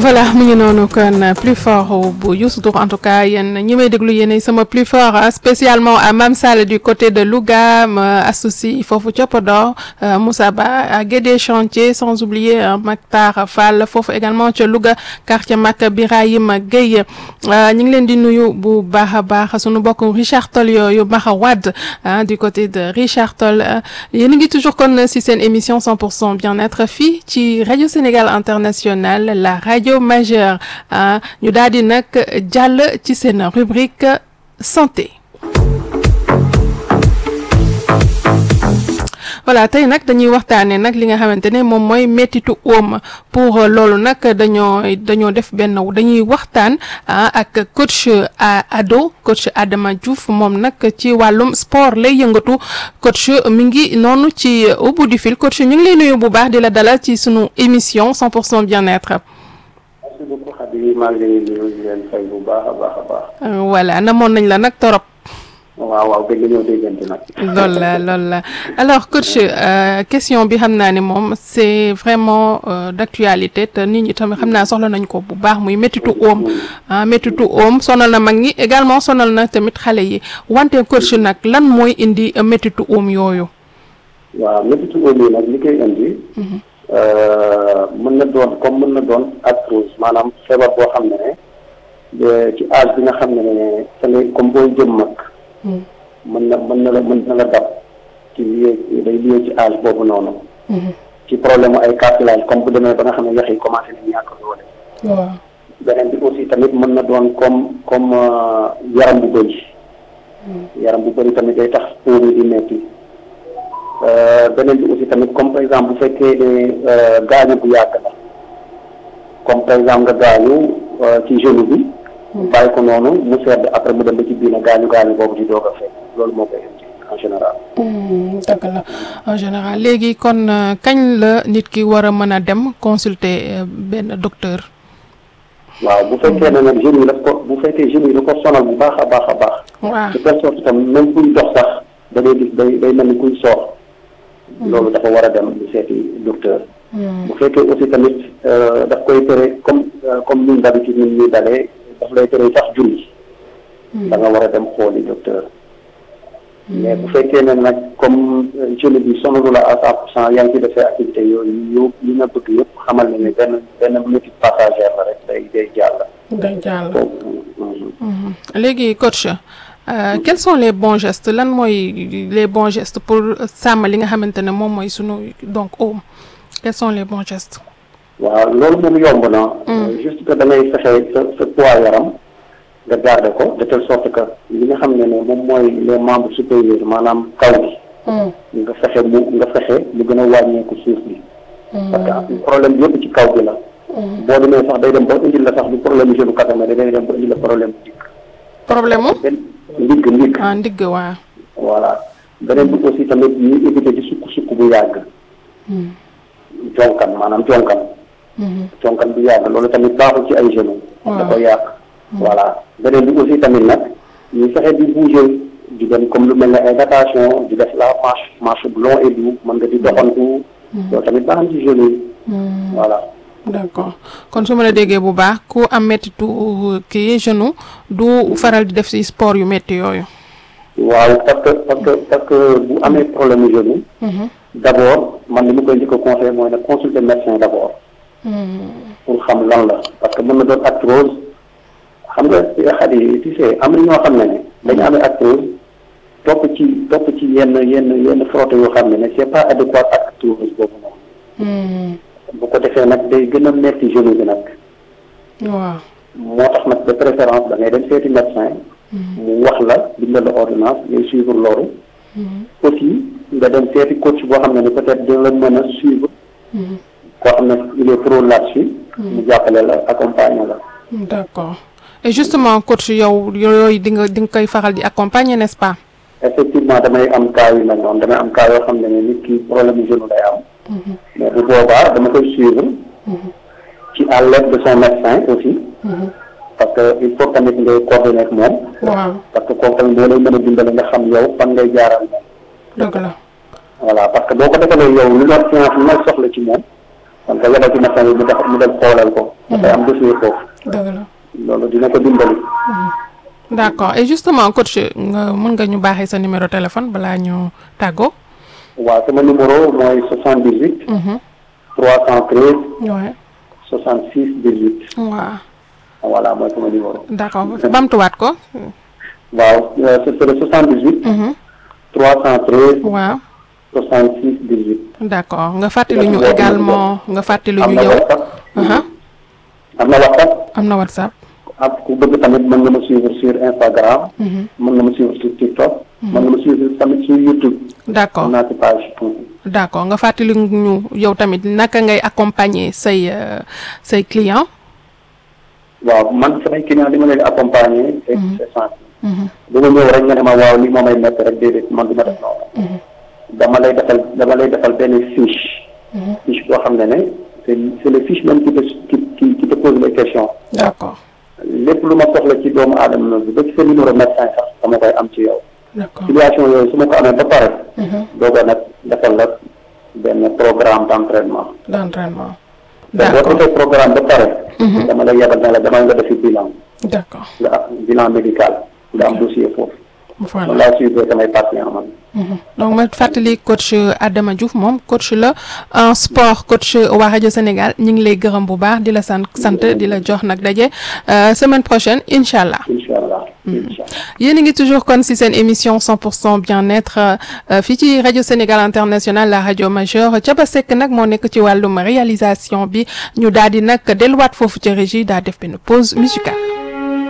voilà mu ngi noonu kon plus fort bu Youssou Ndour en tout cas yéen ñi may déglu yéen sama plus fort spécialement à Mam Sall du côté de Louga ma associé foofu ca Podor Moussa Ba à Guédé Chantier sans oublier Mactar Fall foofu également ca Louga quartier Mak Birahim Gueye ñu ngi leen di nuyu bu baax a baax sunu bokk Richard Toll yooyu Maxa Wade du côté de Richard Toll yéen a ngi toujours kon si seen émission 100% bien-être fii ci rajo Sénégal International la rajo majeure ñu daal di nag jàll ci seen rubrique santé voilà tey nag dañuy waxtaanee nag li nga xamante ne moom mooy mettitu oom pour loolu nag dañoo dañoo def benn dañuy waxtaan ak coach ado coach Adama Diouf moom nag ci wàllum sport lay yëngatu coach mi ngi noonu ci au bout du fil coach ñu ngi lay nuyu bu baax di la dalal ci sunu émission 100% bien-être. merci beaucoup Khady maa ngi leen di nuyu di leen fay bu baax a baax a baax. voilà namoon nañ la nag torop. waaw waaw gëj nañoo déggante nag. loolu la loolu la alors coach question bi xam naa ne moom c'est vraiment d'actualité te nit ñi tamit xam naa soxla nañ ko bu baax muy méttitu oom ah méttitu oom sonal na mag ñi également sonal na tamit xale yi wante coach nag lan mooy indi méttitu oom yooyu. waaw méttitu oom yi nag li koy indi. mën na doon comme mën na doon arthrose maanaam feebar boo xam ne ne ci âge bi nga xam ne ne sa comme booy jëm mag. mën na mën na la mën na la dab ci lié day lié ci âge boobu noonu. ci problème ay cartilage comme bu demee ba nga xam ne yax yi commencé nañ ñàkk doole. waaw beneen bi aussi tamit mën na doon comme comme yaram bu bëri. yaram bu bëri tamit day tax óom yi di metti beneen bi aussi tamit comme par exemple bu fekkee ne gaañu bu yàgg la comme par exemple nga gaañu ci genou bi. bàyyi ko noonu mu sedd après mu dem ba ci biir nag gaañu gaañu boobu di doog a fekk loolu moo koy indi en général. dëgg la en général léegi kon kañ la nit ki war a mën a dem consulter benn docteur. waaw bu fekkee ne nag jeunes yi daf ko bu fekkee jeunes yi da ko sonal bu baax a baax a baax. waaw de telle sorte tam même kuy dox sax da ngay gis day day mel ni kuy soox. loolu dafa war a dem di seeti docteur. bu fekkee aussi tamit daf koy tere comme comme ñun d'habitude ñun ñuy dalee. daf lay tere sax julli da nga war a dem xooli docteur mais bu fekkee ne nag comme jeune bi sonalu la à cent pour cent yaa ngi ci defee activité yooyu yow li nga bëgg yëpp xamal ne ne benn benn métit passagère la rek day day jàll day jàll léegi coach quels sont les bons gestes lan mooy les bons gestes pour sàmm li nga xamante ne moom mooy sunu donc oom quels sont les bons gestes waaw loolu moom yomb na. juste que da ngay fexe sa sa poids yaram nga garder ko de telle sorte que li nga xam ne ne moom mooy les membres supérieurs maanaam kaw bi. nga fexe mu nga fexe mu gën a wàññeeku suuf bi. parce que problème bi yëpp ci kaw bi la. boo demee sax day dem ba indil la sax du problème genou kese mais day dem ba indil la problème ndigg. problème mu. ndigg ndigg. ah ndigg waaw. voilà beneen bi aussi tamit ñuy éviter di sukk sukk bu yàgg. jonkan maanaam jonkan. conkan bu yàgg loolu tamit baaxul ci ay genoux. da koy yàq. voilà beneen bi aussi tamit nag ñu fexe di bouger di dem comme lu mel ne ay natation di def la marche marche bu long et doux mën nga di doxantu. loolu tamit baax na ci genoux yi. voilà. d'accord kon su ma la déggee bu baax ku am mettitu kii genou du faral di def ci sport yu metti yooyu. waaw parce que parce que parce que bu amee problème mu genou. d'abord man li ma koy njëkk a conseillé mooy nag consulter médecin d'abord. pour xam lan la parce que mën na doon arthrose xam nga xat yi tu sais am na ñoo xam ne ne dañu amee arthrose topp ci topp ci yenn yenn yenn frotté yoo xam ne ne c'est pas adéquat ak arthrose boobu noonu bu ko defee nag day gën a metti genou bi nag waaw moo tax nag de préférence da ngay dem seeti médecin mu wax la bindal la ordonnance ngay suivre loolu aussi nga dem seeti coach boo xam ne ne peut-être dina la mën a suivre koo xam ne il est pro là-dessus mu jàppale la accompagner la. d'accord et justement coach yow yooyu di nga di nga koy faral di accompagner n'est-ce pas. effectivement damay am cas yu mel noonu damay am cas yoo xam ne nit ki problème mu genou lay am. mais bu boobaa dama koy suivre. ci à l'aide de son médecin aussi. parce que il faut tamit ngay coordonner ak moom. waaw parce que kooku tamit moo lay mën a dimbale nga xam yow fan ngay jaaral moom. dëgg la. voilà parce que boo ko defalee yow lu doon séance bi may soxla ci moom kon ko yebal ci médecin bi mu def mu dem xoolal ko dafay am dossier foofu dëgg la loolu dina ko dimbali d'accord et justement coach nga mën nga ñu baaxee sa numéro téléphone balaa ñu tàggoo. waaw sama numéro mooy soixante dix huit Mhm. trois cent treize ouais soixante six dix huit waaw voilà mooy sama numéro d'accord bamtuwaat ko. waaw euh, c'est c'est le soixante dix huit Mhm. trois cent treize waaw soixante six dix huit d'accord nga fàttali ñu également nga fàttali am ñu na yow. whatsapp Aha. am na whatsapp am na WhatsApp. ak ku bëgg tamit mën nga ma suivre sur Instagram mën nga ma suivre sur TikTok mën nga ma suivre tamit sur YouTube d'accord am naa ci page d'accord nga fàttali ñu yow tamit naka ngay accompagner say euh, say clients. waaw man samay client li ma leen accompagner c'est c'est simple bu ma ñëw rek nga ne ma waaw li moo may nekk rek déedéet man du ma def noonu dama lay defal dama lay defal benn fiche fiche boo xam ne ne c'est c'est le fiche même qui te qui qui qui te pose les questions d'accord lépp lu ma soxla ci doomu aadama bi ba ci sa numéro médecin sax dama koy am ci yow d'accord situation yooyu su ma ko amee ba pare dooga nag defal la benn programme d'entraînement d'entraînement. te boo d'accord defee programme ba pare dama lay yebal ne la demal nga defi bilan d'accord nga am bilan médical nga am dossier foofu voilà. man laa suivre samay patient man Mhm. donc ma fàttali coach Adama Diouf moom coach la en sport coach waa rajo Sénégal ñu ngi lay gërëm bu baax di la sant sant di la jox nag daje euh, semaine prochaine incha allah. incha allah incha allah yéen a ngi toujours kon ci seen émission 100% bien-être euh, fii ci rajo Sénégal international la rajo majeure Thiaba Seck nag moo nekk ci wàllum réalisation bi ñu daal di nag delluwaat foofu ci régie daa def benn pause musicale.